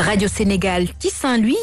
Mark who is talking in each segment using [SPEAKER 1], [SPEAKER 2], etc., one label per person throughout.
[SPEAKER 1] Radio Sénégal ci Saint-Louis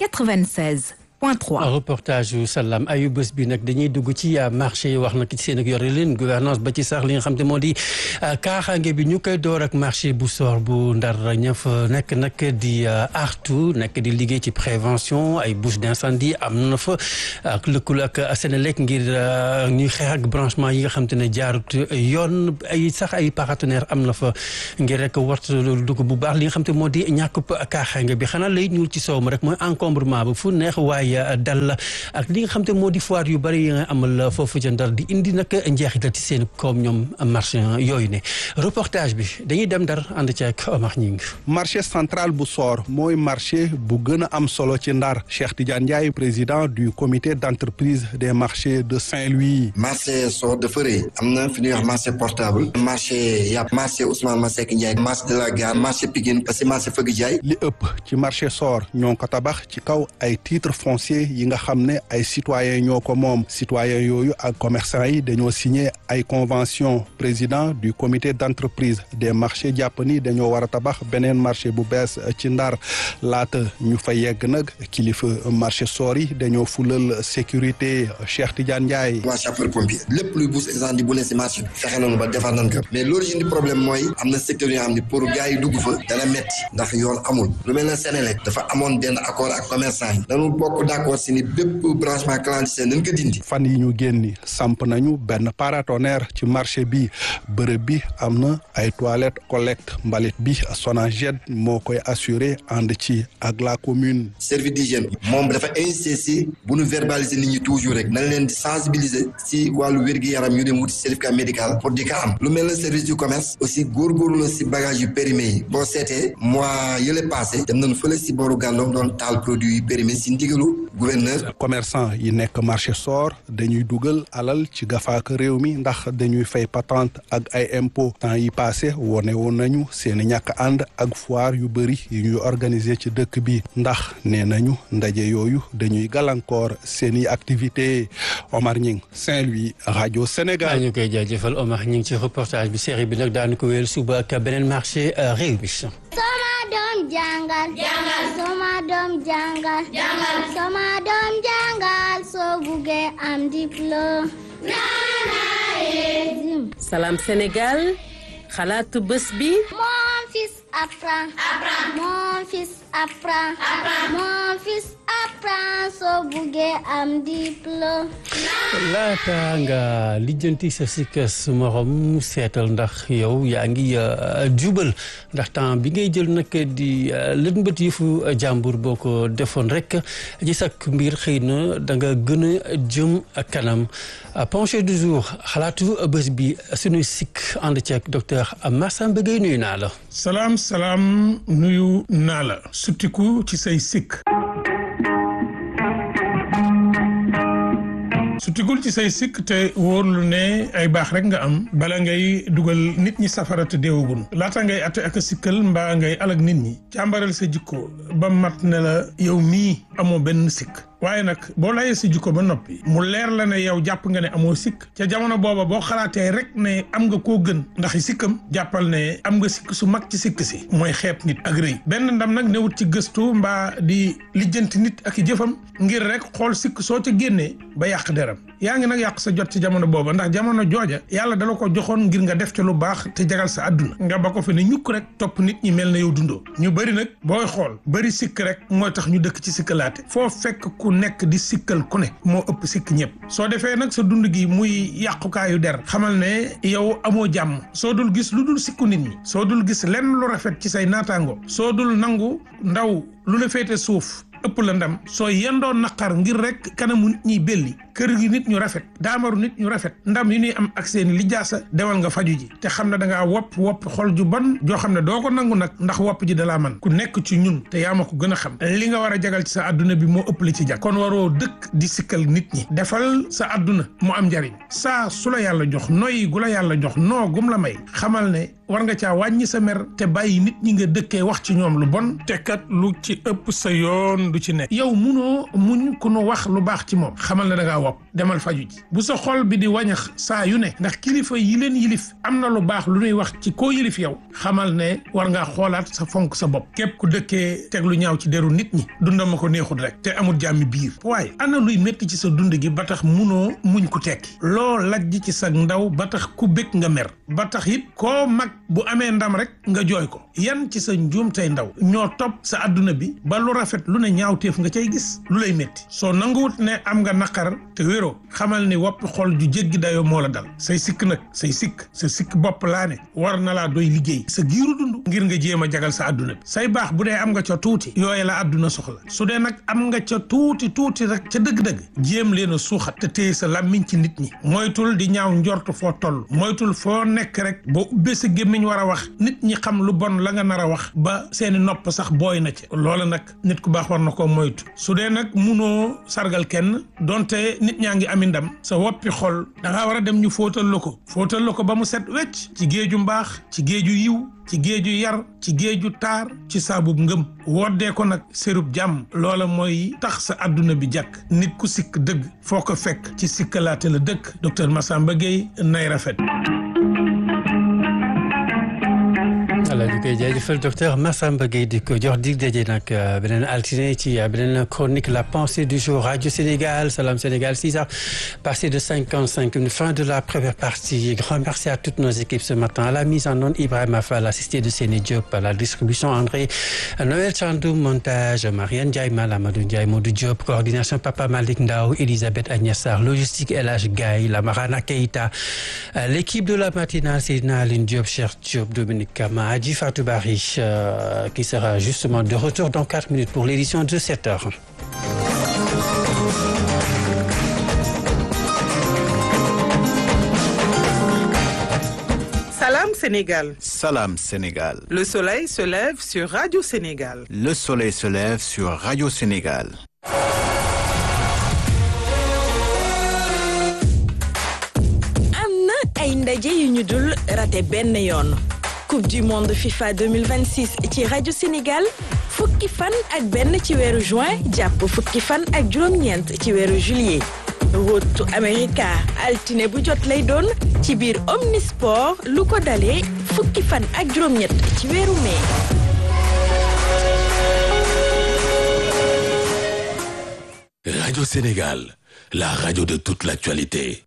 [SPEAKER 1] 96 point 3.
[SPEAKER 2] reportage yu salaam ayu bés bi nag dañuy dugg ci marché yi wax na ci seen ak yore leen gouvernance ba ci sax li nga xam te moo di kaaxaange bi ñu koy door ak marché bu soor bu ndar ña fa nekk nag di artu nekk di liggéey ci prévention ay bouche d'incendie am na fa ak lëkkaloo ak Sénélec ngir ñuy xeex ak branchement yi nga xam te ne jaarut yoon ay sax ay partenaire am na fa ngir rek wat dugg bu baax li nga xam te moo di ñàkk kaaxaange bi xanaa lay ñuul ci sow ma rek mooy encombrement ba fu neex waaye dal ak li nga xam te moo di foire yu bëri yi nga amal foofu ca Ndar di indi nag njeexital ci seen koom ñoom marché yooyu ne reportage bi dañuy dem Ndar ànd ci ak Omar Ñing
[SPEAKER 3] marché central bu Soor mooy marché bu gën a am solo ci Ndar Cheikh Tidiane Ndiaye président du comité d'entreprise des marchés de Saint-Louis.
[SPEAKER 4] marché Soor dafa rëy am na fi ñuy wax marché portable marché yàpp marché Ousmane Masseck Ndiaye marché de la gare marché Pikine parce que marché Fëgg Jaay
[SPEAKER 3] li ëpp ci marché Soor ñoo ko tabax ci kaw ay titre foncier yi nga xam ne ay citoyens ñoo ko moom citoyens yooyu ak commerçants yi dañoo signé ay convention président du comité d'entreprise des marchés jàpp ni dañoo war a tabax beneen marché bu bees ci Ndar laata ñu fa yegg nag kilifa marché Soor yi dañoo fulal sécurité Cheikh Tidiane Ndiaye.
[SPEAKER 4] waa sapeur pompier lépp luy bouche incendie bu ne si marché bi fexe nañu ba defar nañ ko mais l'origine du problème mooy am na secteur yoo xam ne pour gars yi dugg fa dana metti ndax yoon amul lu mel ne Sénélec dafa amoon benn accord ak commerçant yi dañu bokk d'accord si ni bépp branchement clandestin nañ ko dindi.
[SPEAKER 3] fan yi ñu génni samp nañu benn paratonnerre ci marché bi bërëb bi am na ay toilettes collecte mbalit bi Sonaged moo koy assurer ànd ci ak la commune.
[SPEAKER 4] service d'hygiène moom dafa insister si bu ñu verbaliser nit ñi toujours rek nañ leen di sensibiliser si wàllu wér-gu-yaram ñu dem wuti certificat médical pour di ko am lu mel ne service du commerce aussi góorgóorlu na si bagage yu périmé yi boo seetee mois yële passé dem nañu fële si booru gàndoom doon taal produit yu périmé si ndigalu gouverneur
[SPEAKER 3] commerçant yi nekk marché Soor dañuy dugal alal ci gafaak réew mi ndax dañuy fay patente ak ay impôt temps yi passé wone woon nañu seeni ñàkk ànd ak foire yu bëri yu ñuy organiser ci dëkk bi ndax nee nañu ndaje yooyu dañuy gàllankoor seeni activité Omar Ñing Saint-Louis rajo Sénégal
[SPEAKER 2] ñu koy jaajëfal Omar Ñing ci reportage bi série bi nag daanu ko wéyal suba ak beneen marché réew mi
[SPEAKER 5] sama doom jàngal jàngal sama doom jàngal jàngal sama doom jàngal soo buggee am diplôme
[SPEAKER 6] Salam Sénégal xalaatu bés bi
[SPEAKER 5] mon fils apprend apprend mon fils apprend apprend mon fils apprend soo buggee am diplôme
[SPEAKER 2] laata nga lijjanti sa sikkas morom seetal ndax yow yaa ngi jubal ndax temps bi ngay jël nag di lënbët yëfu jàmbur boo ko defoon rek ci sak mbir xëy na da nga gën a jëm kanam penché du jour xalaatu bés bi suñu sikk ànd ceeg docteur Massamba Gueye nuyu naa la
[SPEAKER 7] salaam salaam nuyu naa la suttiku ci say sikk su tigul ci say sikk te wóorlu ne ay baax rek nga am bala ngay dugal nit ñi safara te deewagun laata ngay atte ak a sikkal mbaa ngay alag nit ñi càmbaral sa jikko ba mat ne la yow mii amoo benn sikk waaye nag boo layee si jikko ba noppi mu leer la ne yow jàpp nga ne amoo sikk ca jamono booba boo xalaatee rek ne am nga koo gën ndax sikkam jàppal ne am nga sikk su mag ci sikk si mooy xeeb nit ak rëy benn ndam nag newut ci gëstu mbaa di lijjanti nit ak i jëfam ngir rek xool sikk soo ca génnee ba yàq deram yaa ngi nag yàq sa jot ci jamono booba ndax jamono jooja yàlla dala ko joxoon ngir nga def ca lu baax te jagal sa àdduna nga ba ko fi ne ñukk rek topp nit ñi mel na yow dundoo ñu bëri nag booy xool bëri sikk rek mooy tax ñu dëkk ci sikkalaate foo fekk ku nekk di sikkal ku ne moo ëpp sikk ñëpp soo defee nag sa dund gi muy yàqukaayu der xamal ne yow amoo jàmm soo dul gis lu dul sikku nit ñi soo dul gis lenn lu rafet ci say naataango soo dul nangu ndaw lu la féete suuf ëpp la ndam soo yendoo naqar ngir rek kanamu nit ñiy belli kër gi nit ñu rafet daamaru nit ñu rafet ndam yi ñuy am ak seen lijaasa demal nga faju ji te xam ne da ngaa wopp wopp xol ju bon joo xam ne doo ko nangu nag ndax wopp ji dalaa man ku nekk ci ñun te yaa ma ko gën a xam li nga war a jagal ci sa adduna bi moo ëpp la ci jag kon waroo dëkk di sikkal nit ñi defal sa adduna mu am njariñ saa su la yàlla jox noyyi gu la yàlla jox noo gum la may xamal ne war nga caa wàññi sa mer te bàyyi nit ñi nga dëkkee wax ci ñoom lu bon te kat lu ci ëpp sa yoon du ci nekk yow munoo muñ ku nu wax lu baax ci moom xamal ne da ngaa bopp demal faju ji bu sa xol bi di wañax saa yu ne ndax kilifa yi leen yilif am na lu baax lu ñuy wax ci koo yilif yow xamal ne war ngaa xoolaat sa fonk sa bopp képp ku dëkkee teg lu ñaaw ci deru nit ñi dundam ma ko neexul rek te amul jàmmi biir waaye ana luy métti ci sa dund gi ba tax munoo muñ ku tekki loo lajj ci sa ndaw ba tax ku bëgg nga mer ba tax it koo mag bu amee ndam rek nga jooy ko yan ci sa njuum tey ndaw ñoo topp sa adduna bi ba lu rafet lu ne ñaawteef nga cay gis lu lay métti soo nanguwut ne am nga naqar te wéroo xamal ni wopp xol ju jéggi dayoo moo la dal say sikk nag say sikk sa sikk bopp laa ne war na laa doy liggéey sa giiru dund ngir nga jéem a jagal sa adduna bi say baax bu dee am nga ca tuuti yooye la adduna soxla su dee nag am nga ca tuuti tuuti rek ca dëgg-dëgg jéem leen a suuxat te téye sa làmmiñ ci nit ñi moytul di ñaaw njort foo toll moytul foo nekk rek boo ubbee sa gémmiñ war a wax nit ñi xam lu bon la nga nar a wax ba seeni nopp sax booy na ci loola nag nit ku baax war na koo moytu su dee nag munoo sargal kenn donte nit ñaa ngi ami ndam sa woppi xol da ngaa war a dem ñu fóotal la ko fóotal la ko ba mu set wecc ci géeju mbaax ci géeju yiw ci géeju yar ci géeju taar ci saabub ngëm woddee ko nag sérub jàmm loola mooy tax sa adduna bi jàkk nit ku sikk dëgg foo ko fekk ci sikkalaate la dëkk docteur Massamba Gueye nay rafet
[SPEAKER 2] voilà ñu koy jaajëfal docteur Massamba Gueye di ko jox dig daje nag beneen altine ci beneen chronique la pensée du jour Radio Sénégal Salam Sénégal 6 heures passé de 55 minutes fin de la première partie grand merci à toutes nos équipes ce matin à la mise en onde Ibrahima Fall assisté de Séné Diop à la distribution André Noël Chandoum montage Marianne Ndiaye Mal Amadou Ndiaye Modou Diop coordination Papa Malick Ndao Elisabeth Agnès Sarr logistique El Hadj Gaye Lamarana Keita l'équipe de la matinale Seydina Aline Diop Cheikh Diop Dominique Kama Adji Fatou Bari euh, qui sera justement de retour dans 4 minutes pour l'édition de 7 heures.
[SPEAKER 8] Salam Sénégal.
[SPEAKER 9] Salam Sénégal.
[SPEAKER 8] Le soleil se lève sur Radio Sénégal.
[SPEAKER 9] Le soleil se lève sur Radio Sénégal.
[SPEAKER 10] am na ay ndaje yu ñu dul rate benn yoon coupe du monde FIFA 2026 ci rajo Sénégal fukki fan ak benn ci weeru juin jàpp fukki fan ak juróom-ñeent ci weeru juillet rotu America altine bu jot lay doon ci biir Omnisport lu ko dalee fukki fan ak juróom-ñett ci weeru mai.
[SPEAKER 11] Radio Sénégal, la radio de toute l'actualité.